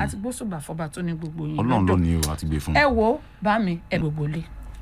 àti gbósùbà fọba tó ní gbogbo yín ọlọ́run ló lọ́dọ̀ ní o àti gbé fún. ẹ wo bá mi ẹ gbogbo lé.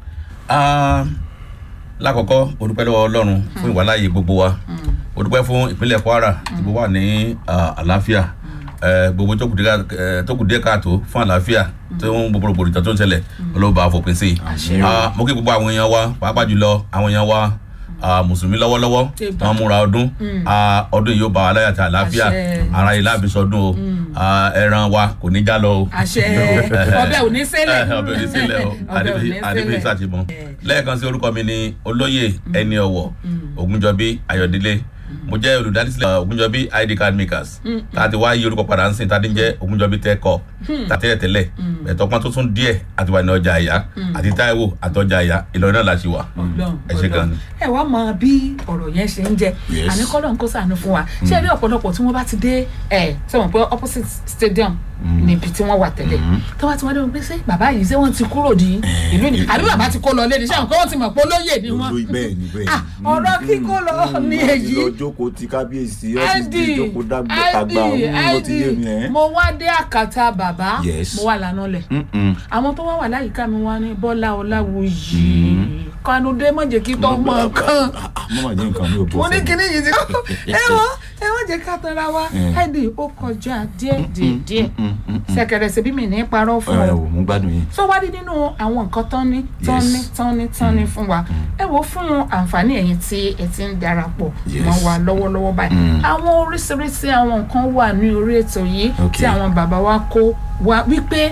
Ah, lákọ̀ọ́kọ́ mo dúpẹ́ lọ́wọ́ ọlọ́run fún ìwàláyé gbogbo wa mo dúpẹ́ fún ìpínlẹ̀ kwara tí gbogbo wà ní ah, àlàáfíà Eh, gbogbo tó kù díẹ̀- eh, tó kù díẹ̀ káàtó fún àlàáfíà tó ń gbogbo rògbòdìjà tó ń ṣẹlẹ̀ ọlọ́ba àfòpin sí i Àṣẹ. Ah, mo kí gbogbo àwọn èèyàn wa pàápàá jùlọ àwọn èèyàn wa ah, mùsùlùmí lọ́wọ́lọ́wọ́ Eba. wọ́n múra ọdún Ah, ọdún yìí yóò bá wa láyà àti àlàáfíà Àṣẹ. ara ilé àbísọdún o Ah, ẹran wa kò ní já lọ o àṣẹ ọbẹ̀ ò ní ṣẹlẹ̀ ọbẹ̀ òní sílẹ̀ o ọbẹ̀ ò ní adébíyí ṣẹlẹ̀ sàtìmọ́ lẹ́ẹ̀kan sí orúkọ mi ni olóyè ẹni ọ̀wọ̀ ògúnjọbí ayọ̀délé mo jẹ́ olùdásílẹ̀ ògúnjọbí id card makers tá a ti wá yí orúkọ padà ń sìn tá a ti ń jẹ́ ògúnjọbí tẹ́kọ̀ tàtẹ́lẹ̀ tẹ́lẹ̀ ẹ̀tọ́ pọ́n tó tún díẹ̀ àti wà ní ọjà àyà àti táíwò àti ọjà àyà ìlọrin náà la ṣì wà ẹ ṣe gan ni. ẹ wá mọ bí ọ̀rọ̀ yẹn ṣe ń jẹ Yes. àní kọ́lọ̀ ń kó sànú fún wa ṣé ẹ rí ọ̀pọ̀lọpọ̀ tí wọ́n bá ti dé ẹ̀ sọ̀rọ̀ pé opposite stadium níbi tí wọ́n wà tẹ́lẹ̀ tó bá ti wá dé wọn pé ṣé bàbá yìí ṣé wọ́n ti kúrò ní ìlú ni àbí bàbá ti kó lọ lé ní sẹ́wọ̀n pé wọ́n ti mọ̀ pé olóyè ni wọ́n Olóyè- bẹ́ẹ̀ ni bẹ́ẹ̀ Ah, ni. ọ̀rọ̀ kíkó lọ ní èyí lọ jókòó ti kábíyèsí ọ́fíìsì id jókòó dàgbà id àgbà òun ló ti yé mi id ẹ̀. mo wá dé àkàtà bàbá Yes. mo wà lánàá lẹ̀ Mm-mm. àwọn tó wá wà láyìíká mi wá ní bọ́lá ọláwùyí kanudé mọ̀jẹ̀ kí tó mọ̀ kan mọ́mọ́ jẹ́ nǹkan mi ò bọ́ mo ní sẹ́yìn. kíní yìí ti kọ́ ẹ wọ́n ẹ wọ́n jẹ́ ká tọ́ra wa Mm. id ó kọjá díẹ̀ díẹ̀ díẹ̀ sẹ̀kẹ̀rẹ̀ ṣe bí mi ní parọ́ fún ẹ ọ wò mo gbádùn yín. tó wá rí nínú àwọn nǹkan tán ní tán ní Yes. tán ní tán ní fún wa ẹ wo fún àǹfààní ẹ̀yin tí ẹ ti ń darapọ̀ Yes. mọ́ wa lọ́wọ́lọ́wọ́ báyìí Mm. àwọn oríṣiríṣi àwọn nǹkan wà ní orí ètò yìí Okay. tí àwọn bàbá wa kó wa wípé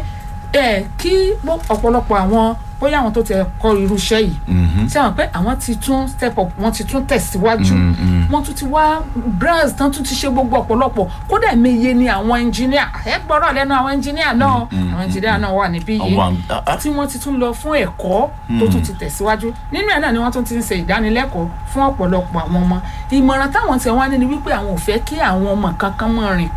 ẹ kí bó- ọ̀pọ̀lọpọ̀ àwọn bóyá àwọn tó ti kọ́ irú iṣẹ́ yìí Mhm. tí àwọn pé àwọn ti tún step up wọ́n ti tún tẹ̀síwájú Mm, mm. wọ́n tún ti wá brazil tán tún ti ṣe gbogbo ọ̀pọ̀lọpọ̀ kódà meye ni àwọn engineer ẹ gbọ́dọ̀ lẹ́nu àwọn engineer náà àwọn engineer náà wà níbí yìí àwọn à- à- tí wọ́n ti tún lọ fún ẹ̀kọ́ tó tún ti tẹ̀síwájú nínú ẹ̀ náà ni wọ́n tún ti ń ṣe ìdánilẹ́kọ̀ọ́ fún ọ̀pọ̀lọpọ̀ àwọn ọmọ ìmọ̀ràn táwọn tiẹ̀ wá ní ni wípé àwọn ò fẹ́ kí àwọn ọmọ kankan mọ̀ rìn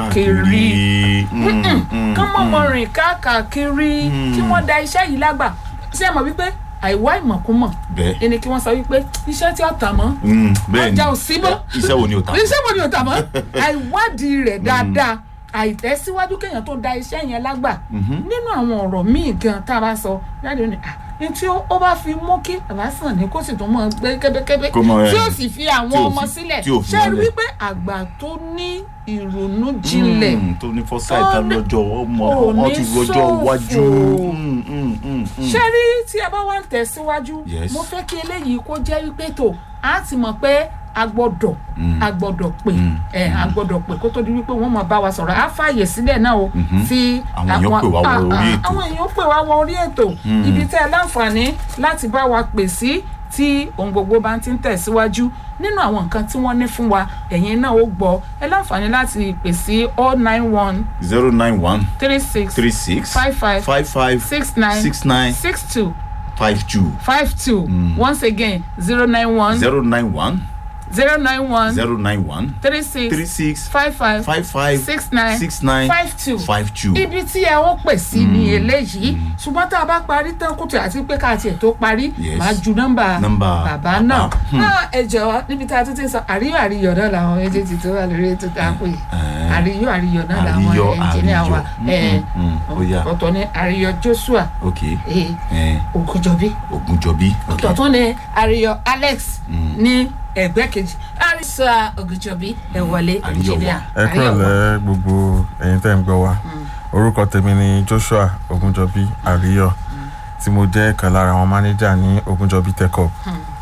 káàkiri Mm, mm, kán mọ̀ mm. mọ̀ rìn káàkiri kí wọ́n da iṣẹ́ yìí lágbà ṣé ẹ mọ̀ wípé àìwá ìmọ̀kúmọ̀ bẹ́ẹ̀ ẹni kí wọ́n sọ wípé iṣẹ́ tí ó tà mọ́ Mm, bẹ́ẹ̀ ni ọjà ò sí mọ́ iṣẹ́ wo ni o ta. iṣẹ́ wo ni ò tà mọ́ àìwádìí rẹ̀ dáadáa àìtẹ́síwájú kéèyàn tó da iṣẹ́ yẹn lágbà nínú àwọn ọ̀rọ̀ míì gan tá a bá sọ jáde ní à ní tí ó ó bá fi mú kí bàbá sàn ní kó sì tún mọ gbé kébékébé Kó mọ, tí eh, ó sì fi àwọn tí ò ọmọ fi- sílẹ̀ tí ò fi ṣé rí wọ́n lẹ̀. wípé àgbà tó ní ìrònú jinlẹ̀ Mm, tó ní foresight Ó ní- lọ́jọ́ ọmọ ò wọn ní ti rọjọ́ iwájú. ṣòfò. Mm, mm, mm, mm. ṣé rí tí ẹ bá wá ń tẹ̀síwájú Yes. mo fẹ́ kí eléyìí kó jẹ́ wípé tó a ti mọ̀ pé a gbọ́dọ̀ a gbọ́dọ̀ pè ẹ a gbọ́dọ̀ pè kó tó di wípé wọ́n máa bá wa sọ̀rọ̀ á fààyè sílẹ̀ náà o tí Àwọn èèyàn pè wá wọ ah, orí ah, ètò. àwọn èèyàn pè wá wọ orí ètò ibi tẹ́ ẹ láǹfààní láti bá wa pè sí tí ohun gbogbo bá ti ń tẹ̀síwájú nínú àwọn nǹkan tí wọ́n ní fún wa ẹ̀yin náà ó gbọ́ ẹ láǹfààní láti pè sí all nine one zero nine one three six three six five five five five six nine six nine six two five two five two once again zero nine one zero nine one zero nine one zero nine one three three six six five five five five six nine six nine five two five two. ibi tí ẹ ó pè sí ni eléyìí ṣùgbọ́n tá a bá parí tán kùtù àti pé ká tiẹ̀ tó parí Yes. máa ju nọ́mbà Nọ́mbà bàbá náà náà ẹ jọ̀ọ́ níbi tá a tún ti sọ àríyọ̀ àríyọ̀ náà làwọn méjèèjì tó wà lórí ètò tá a pè àríyọ̀ àríyọ̀ náà làwọn Àríyọ̀, ẹnjìníà wa àríyọ̀. ẹ, Mm, mm, ó yá. ọ̀tọ̀ ni àríyọ̀ Joshua ok eh, eh, Ògúnjọbí Ògúnjọbí ok ọ̀tọ̀ tún ni àríyọ̀ Alex ní ẹgbẹ́ kejì àrísà Ògúnjọbí ẹ wọlé Àríyọ̀ ẹnjìníà ẹ kúrọ̀lẹ́ gbogbo ẹ̀yin tẹ́ ń gbọ́ wa orúkọ tèmi ni Joshua Ogunjọbi Àríyọ̀ tí mo jẹ́ kan lára àwọn mánéjà ní Ogunjọbi Tech Hub.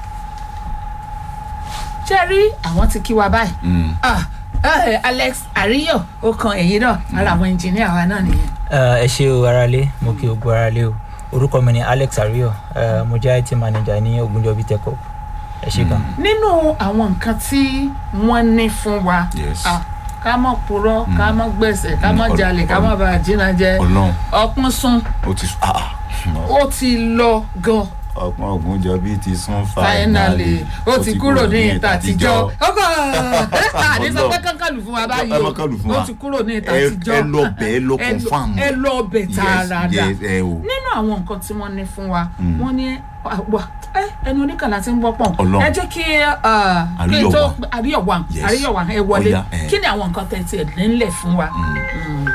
ṣe rí àwọn ti kí wa báyìí Mm. Ah, eh, Alex àríyọ̀ ó kan ẹ̀yìn náà ara àwọn ẹnjìníà wa náà nìyẹn. ẹ ṣe o aráalé mo kí ogun aráalé o orúkọ mi ni alex ariyo ẹ mo jẹ́ it manager ní ogunjọbi tech hub ẹ ṣe gan. nínú àwọn nǹkan tí wọ́n ní fún wa Yes. ah, ká mọ̀ purọ́ ká mọ̀ gbẹ̀sẹ̀ ká mọ̀ Mm, jalè ká mọ̀ bá àjínà jẹ Ọlọ́run ọpọ́n sún ó ti sùn ah ó ti lọ gan ọgbọ́n Ògúnjọbí ti sún finally ó ti kúrò ní ìta àtijọ́ ọkọ àdìsọ Ọlọ́run. pé kankan lù fún wa báyìí ẹ o má kàn lù fún wa ó ti kúrò ní ìta Ẹ- àtijọ́ ẹ lọ bẹ̀, ẹ lọ Ẹ lọ- confirm. ẹ lọ bẹ̀ tààràdà yes ẹ o nínú àwọn nǹkan tí wọ́n ní fún wa wọ́n ní wà ẹ ẹnu oníkànnà tí ń gbọ́ pọ̀ Ọlọ́run. ẹ jẹ́ kí ah, kí n tó àríyọ̀wà Yes. àríyọ̀wà ẹ wọlé Ọya, ẹ. kí ni àwọn nǹkan tẹ̀ tiẹ̀ nílẹ̀ fún wa. Mm.